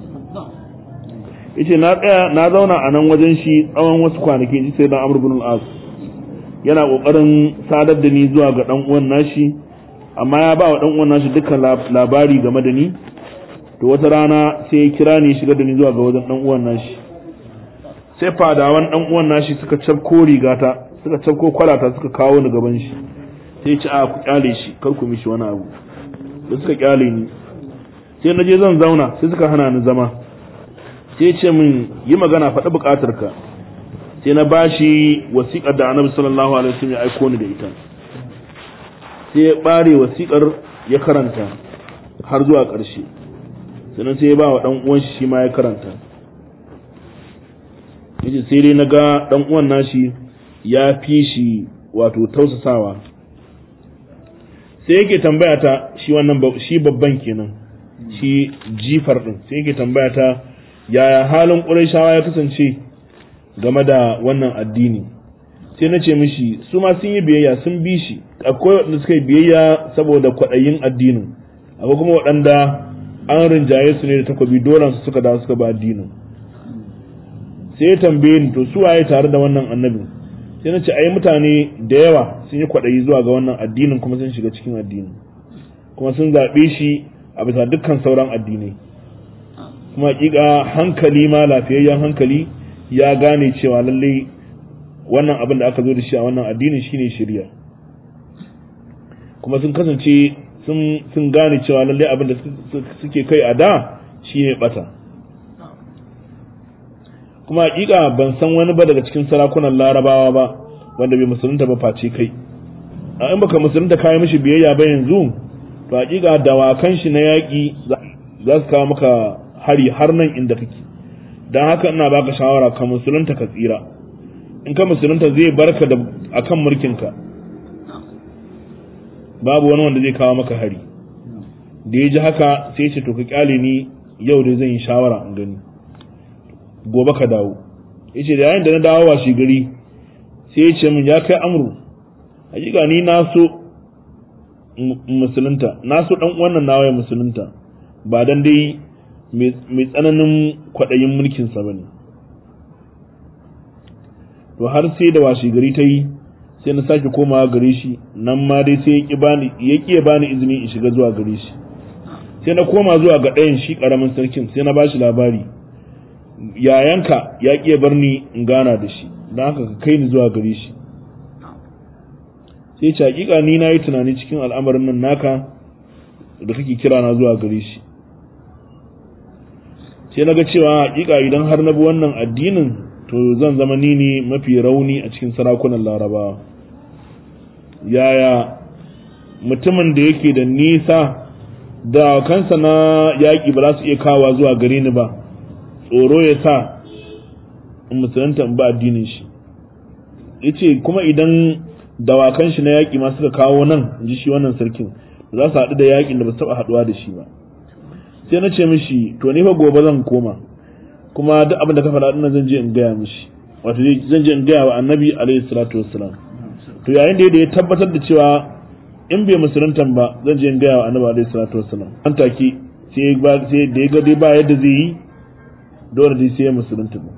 yace na tsaya na zauna a nan wajen shi tsawon wasu kwanaki ji sai dan Amr ibn al-As yana kokarin sadar da ni zuwa ga dan uwan nashi amma ya ba wa dan uwan nashi dukkan labari game da ni to wata rana sai ya kira ni shiga da ni zuwa ga wajen dan uwan nashi sai fadawan dan uwan nashi suka cafko rigata suka cafko kwalata suka kawo ni gaban shi sai ya ci a ku kyale shi kar ku mishi wani abu da suka kyale ni sai na je zan zauna sai suka hana ni zama sai ce min yi magana faɗi buƙatar ka sai na bashi wasiƙar da annabi sallallahu alaihi wasallam ya aiko ni da ita sai ya bare wasiƙar ya karanta har zuwa ƙarshe sannan sai ya ba wa ɗan uwan shi ma ya karanta yace sai dai naga ɗan uwan nashi ya fi shi wato tausasawa sai yake tambaya ta shi wannan shi babban kenan shi jifar din sai yake tambaya ta yaya halin ƙurayshawa ya kasance game da wannan addini sai na ce mishi su ma sun yi biyayya sun bi shi akwai waɗanda suka yi biyayya saboda kwaɗayin addinin akwai kuma waɗanda an rinjaye su ne da takobi dole su suka dawo suka ba addinin sai ya tambaye ni to su waye tare da wannan annabin sai na ce ai mutane da yawa sun yi kwaɗayi zuwa ga wannan addinin kuma sun shiga cikin addinin kuma sun zaɓe shi a bisa dukkan sauran addinai kuma hakika hankali ma lafiyayyen hankali ya gane cewa lalle wannan abin da aka zo da shi a wannan addinin shine shirya kuma sun kasance sun gane cewa lalle abin da suke kai a da shine bata kuma hakika ban san wani ba daga cikin sarakunan larabawa ba wanda bai musulunta ba face kai a in baka musulunta kayi mishi biyayya ba yanzu to hakika dawakan shi na yaƙi za su kawo maka hari har nan inda kake don haka ina baka shawara ka musulunta ka tsira in ka musulunta zai barka da akan mulkinka babu wani wanda zai kawo maka hari da ya ji haka sai ce to ka kyale ni yau da zan yi shawara in gani gobe ka dawo yace da yayin da na dawo wa shi gari sai ya ce min ya kai amru hakika ni na so musulunta na so dan wannan nawa ya musulunta ba dan dai mai tsananin kwaɗayin mulkinsa ba ne to har sai da washi gari ta yi sai na sake komawa gare shi nan ma dai sai ya ƙi ya bani izini in shiga zuwa gare shi sai na koma zuwa ga ɗayan shi ƙaramin sarkin sai na ba shi labari yayanka ya ƙi ya bar ni in gana da shi don haka ka kai ni zuwa gare shi sai ce hakika ni na yi tunani cikin al'amarin nan naka da kake kira na zuwa gare shi sai na ga cewa hakika idan har na bi wannan addinin to zan zama ni ne mafi rauni a cikin sarakunan larabawa yaya mutumin da yake da nisa da kansa na yaƙi ba za su iya kawa zuwa gare ni ba tsoro ya sa in musulunta in ba addinin shi yace kuma idan dawakan shi na yaƙi ma suka kawo nan in ji shi wannan sarkin za su haɗu da yaƙin da ba su taɓa haɗuwa da shi ba sai na ce mishi to ni fa gobe zan koma kuma duk abin da ka faɗa ɗin zan je in gaya mishi wato zan je in gaya wa annabi alaihi salatu wassalam to yayin da ya tabbatar da cewa in bai musuluntan ba zan je in gaya wa annabi alaihi salatu wassalam an take sai ba sai da ya ga dai ba yadda zai yi dole dai sai ya musulunta ba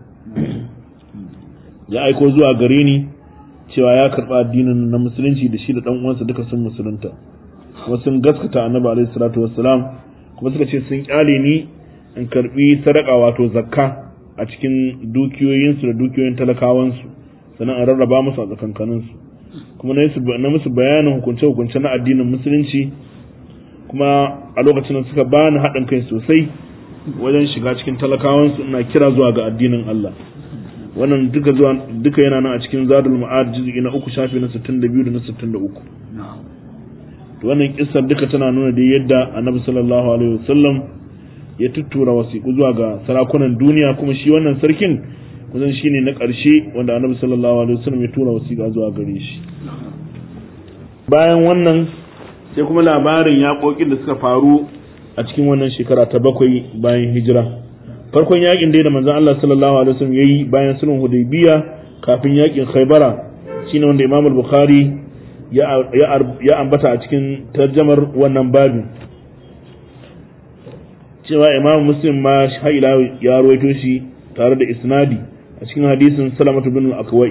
ya aiko zuwa gare ni cewa ya karɓa addinin na musulunci da shi da ɗan uwansa duka sun musulunta kuma sun gaskata annabi alaihi salatu wassalam kuma suka ce sun kyale ni in karbi sadaka wato zakka a cikin dukiyoyinsu da dukiyoyin talakawansu sannan a rarraba musu a tsakankaninsu kuma na musu bayanin hukunce-hukunce na addinin musulunci kuma a lokacin da suka bani haɗin kai sosai wajen shiga cikin talakawansu ina kira zuwa ga addinin Allah wannan duka zuwa duka yana nan a cikin zadul ma'ad juz'i na uku shafi na 62 da na 63 to wannan kissar duka tana nuna da yadda annabi sallallahu alaihi wasallam ya tuttura wasiƙu zuwa ga sarakunan duniya kuma shi wannan sarkin kusan shine na ƙarshe wanda annabi sallallahu alaihi wasallam ya tura wasiƙa zuwa gare shi bayan wannan sai kuma labarin yaƙoƙin da suka faru a cikin wannan shekara ta bakwai bayan hijira farkon yaƙin dai da manzon Allah sallallahu alaihi wasallam yayi bayan sulhun hudaybiya kafin yaƙin khaybara shine wanda Imam al-Bukhari ya ambata a cikin tarjamar wannan babin cewa imam muslim ma haila ya ruwaito shi tare da isnadi a cikin hadisin salamatu bin al-akwai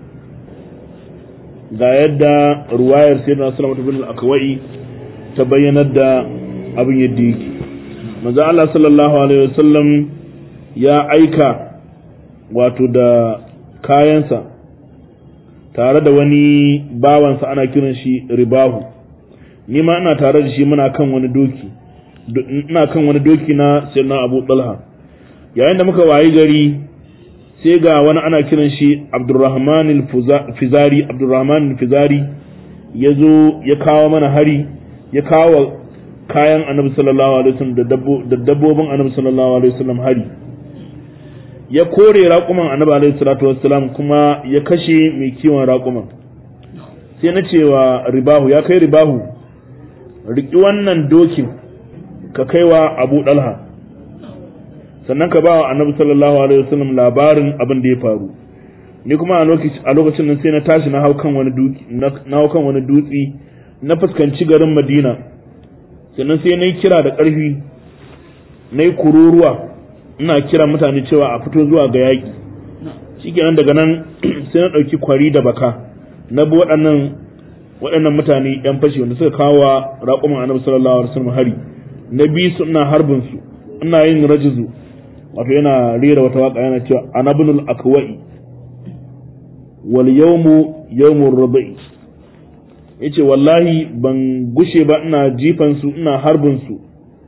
ga yadda ruwayar sayyidina salamatu bin al-akwai ta bayyanar da abin yadda yake manzo Allah sallallahu alaihi wasallam ya aika wato da kayansa tare da wani bawansa ana kiran shi ribahu ni ma ina tare da shi muna kan wani doki ina kan wani doki na sayyidina Abu Talha yayin da muka wayi gari sai ga wani ana kiran shi Abdurrahman al-Fizari Abdurrahman al-Fizari yazo ya kawo mana hari ya kawo kayan Annabi sallallahu alaihi wasallam da dabbobin Annabi sallallahu alaihi wasallam hari ya kore raƙuman Annabi alaihi salatu wassalam kuma ya kashe mai kiwon raƙuman sai na cewa ribahu ya kai ribahu riki wannan dokin ka kaiwa abu dalha sannan ka ba wa annabi sallallahu alaihi wasallam labarin abin da ya faru ni kuma a lokacin nan sai na tashi na hau kan wani dutse na hau kan wani dutse na fuskanci garin Madina sannan sai na yi kira da ƙarfi na yi kururuwa ina kira mutane cewa a fito zuwa ga yaƙi shikenan daga nan sai na ɗauki kwari da baka na bi waɗannan waɗannan mutane ‘yan fashi wanda suka kawo raƙuman annabi sallallahu alaihi wasallam hari na bi su ina harbin su ina yin rajizu wato yana rera wata waka yana cewa anabnul akwai wal yawmu yawmur rabi yace wallahi ban gushe ba ina jifan su ina harbin su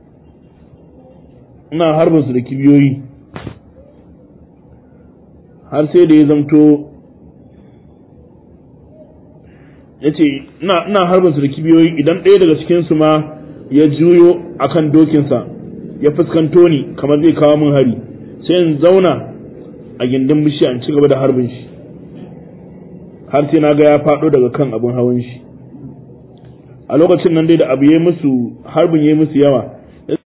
ina harbin su da kibiyoyi har sai da ya zamto yace ina ina harbin su da kibiyoyi idan ɗaya daga cikin su ma ya juyo akan dokinsa ya fuskanto ni kamar zai kawo min hari sai in zauna a gindin bishiya in ci gaba da harbin shi har sai na ga ya faɗo daga kan abin hawan shi a lokacin nan dai da abu yayi musu harbin yayi musu yawa